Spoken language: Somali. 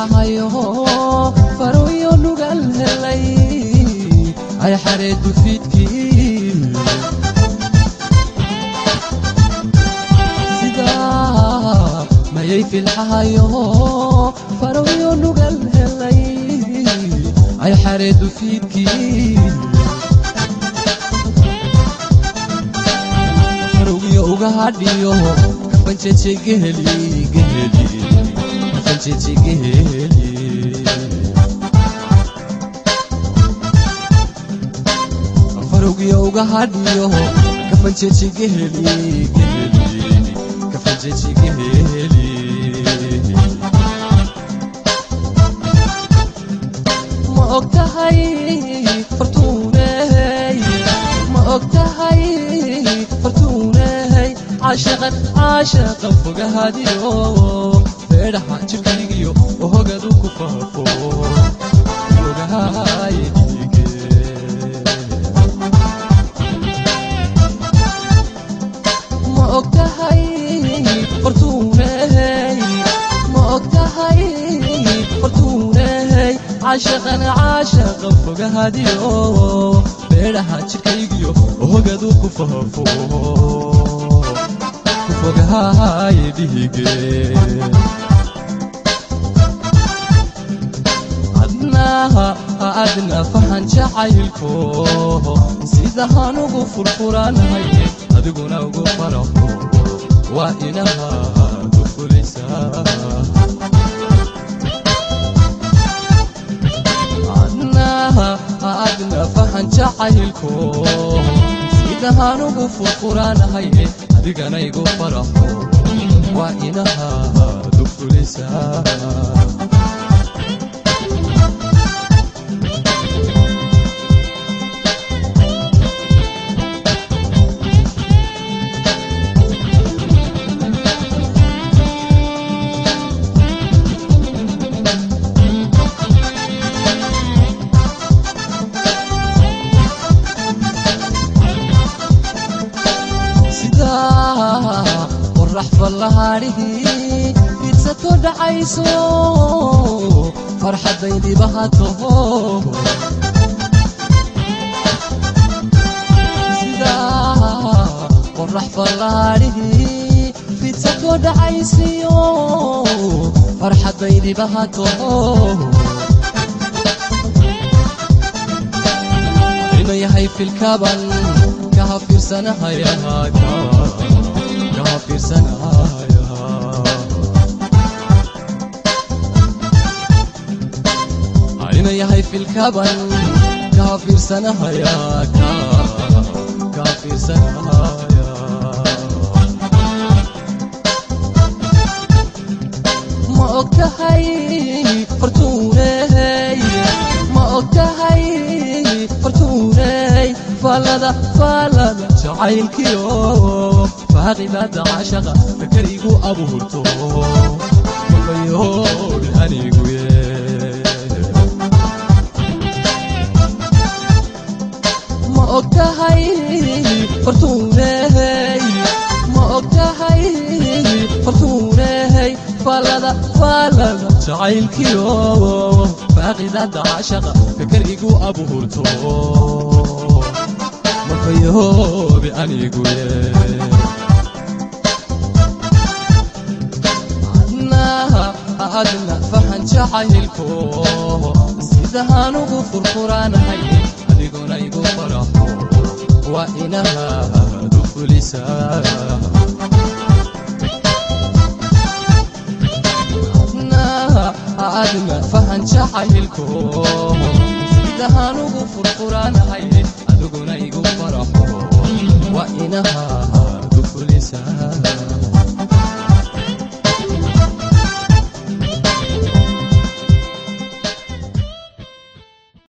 filxahayo faroyo nugal helay ay xareedu fiidkii sidaa mayay filxahayo faroyo nugal helay ay xareedu fiidkii farowgiyo uga hadhiyo kafanjeje geheli geheli kafanjeje geheli farowgiyo uga hadhiyo kafanjeje geheli geheli kafanjeje geheli ma og tahay fartuuney ma og tahay fartuuney caashaqan caashaqa fogahadiyo beedhaha jirkaygiyo ohogadu ku faafo ogahay dhiige ma og tahay fartuuney ma og tahay fartuuney caashaqan caashaqa fogahadiyo beedhaha jirkaygiyo ohogadu ku faafo ku fogahay dhige adnaha adna fahan jacaylko sidahaan ugu furfuranahay adiguna ugu faraxo waa inahaad u fulaysaa adnaha adna fahan jacaylko sidahaan ugu furfuranahay adigana igu faraxo waa inahaad u fulaysaa sidaa qorax fallahaadhihii fidsato dhacayso farxadday dhibahato sidaa qorax fallahaadhihii fidsato dhacaysiyo farxadday dhibahato ina yahay filkaban kaha fiirsanahaya kaha fiirsanahaya ina yahay filkaban kaha fiirsanahaya kaha fiirsanahaya ma og tahay fartuuney ma og tahay fartuuney faalada faalada jacaylkiyo faaqidada caashaqa fakarigu abuurto kafayoodhi anigu ye ma og tahay fartuuney ma og tahay fartuuney faalada faalada jacaylkiyo faaqidada caashaqa fakarigu abuurto mafayoobi anigu ye adnaha adna fahan jacaylko sidahaan ugu furfuranahay adiguna igu faraxo waa inahaad u fulisaa adna fahan jacaylko sidahaan ugu furfuranahay